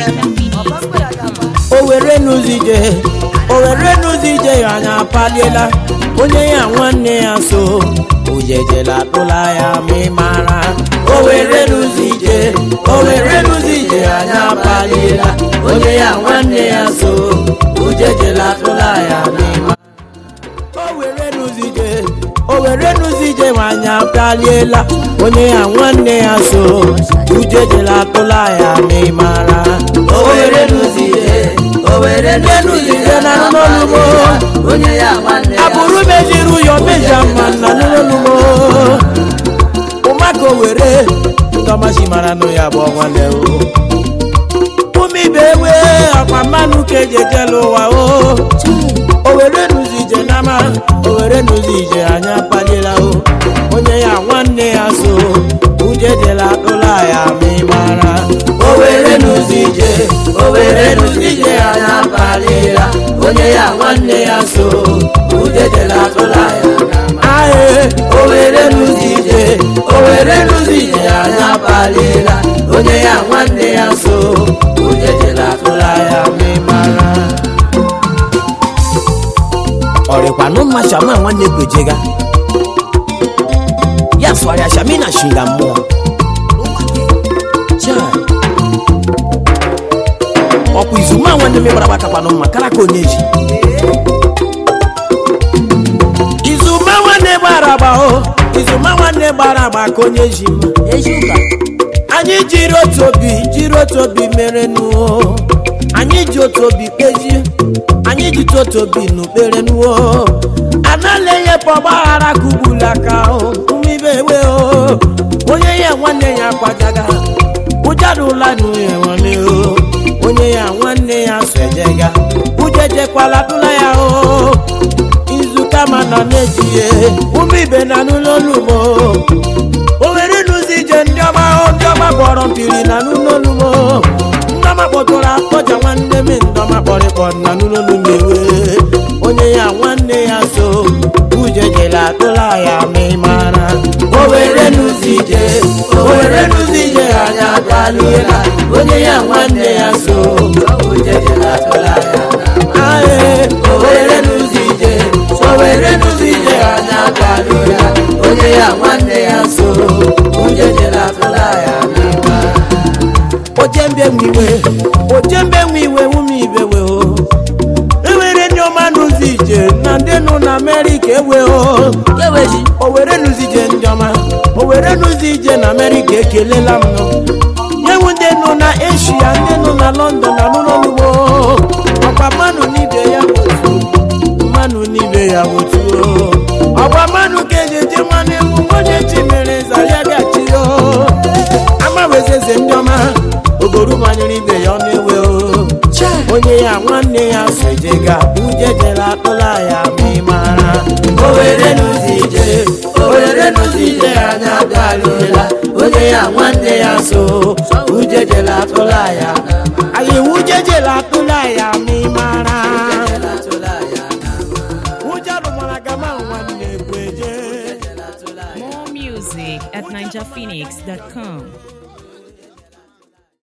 o were n'ụzọ ije o were n'ụzọ ije ya anya apaliela onye ya nwanne ya so ojejela atụla ya ma ị mara o were n'ụzọ ije o were n'ụzọ ije ya anya apaliela onye ya nwanne ya so ojejela atụla ya ma ị mara o were n'ụzọ ije o were n'ụzọ ije nwanyị apịaliela onye ya nwanne ya so ujejela atụla ya ma ị mara o were n'ụzọ ije o were n'ụzọ ije na n'olugbo onye ya nwanne ya abụrụ mejiri ụyọ meja mma na n'olugbo ụmaka o were ndọmachi mara nụ ya bụ nwanne o ụmụ ibe ewe ọkwa mmanụ ka eji ejela ụwa o o were n'ụzọ ije n'ama o were n'ụzọ ije anya akpaliela o onye ya nwanne ya so ujejela atụla ya ma ị mara o were n'ụzọ ije o were n'ụzọ ije anya akpaliela onye ya nwanne ya so ujejela atụla ya ae o were n'ụzọ ije o were n'ụzọ ije anya akpaliela onye ya nwanne ya so ujejela atụla ya ma ị mara ọrịkwanụ mma shama nwanne kwejega ya sụgharịa shami na shinga mmụọ Chai. ọkwa izuma nwanne m gbara gbakakwanụ mma kara ka onye ji izuma nwanne gbara agba o izuma nwanne gbara agba ka onye ji mma ezi ụka anyị jiri otu obi jiri otu obi mere nuo anyị ji otu obi kpezie anyị ji otu obi n'ukpere nuo anala enyepe ọgbaghara ka ugbula aka o umibe ewe o onye ya nwanne ya kwajaga ụjadụla n'uye nwanne o onye ya nwanne ya sojega ujejekwala tụla ya o izu kama nọ na-ejie ụmụ ibe na n'ụlọ olugbo o were n'ụzọ ije ndị ọma o ndị ọma kpọrọ mpiri na n'ụlọolumo ndị ọma kpọtụrụ akpọja nwanne m ndị ọma kpọrịkpọ na n'ụlọolumo ewe onye ya nwanne ya so ujejela atụla ya ma ị mara o were n'ụzọ ije o were n'ụzọ ije anya akpaliela onye ya nwanne ya so ujejela atụla ya ae o were n'ụzọ ije o were n'ụzọ ije anya akpaliela onye ya nwanne ya so ujejela atụla ya ma ị mara ojembe nwiwe ojembe nwiwe ụmụ ibewe o ewere ndị ọma n'ụzọ ije na ndị nọ na amerịka ewe o keweji o were n'ụzọ ije ndị ọma o were n'ụzọ ije na amerịka ekelela m nọ nyewu ndị nọ na eshia ndị nọ na london na n'ụlọugbo ọkwa mmanụ n'ibe ya otu mmanụ n'ibe ya otu ọkwa mmanụ ka eji eji mmanụ egwu onye chi mere nzara ya gachi o amawezeze ndị ọma ogoru manyere ibe ya ọnụ ewe o onye ya nwanne ya sojega ujejela atụla ya ma ị mara o were n'ụzọ ije o were n'ụzọ ije anya garuela onye ya nwanne ya so ujejela atụla ya anyị ujejela atụla ya ma ị mara ujalụmara gama nwanne kweje More music at ninjaphoenix.com.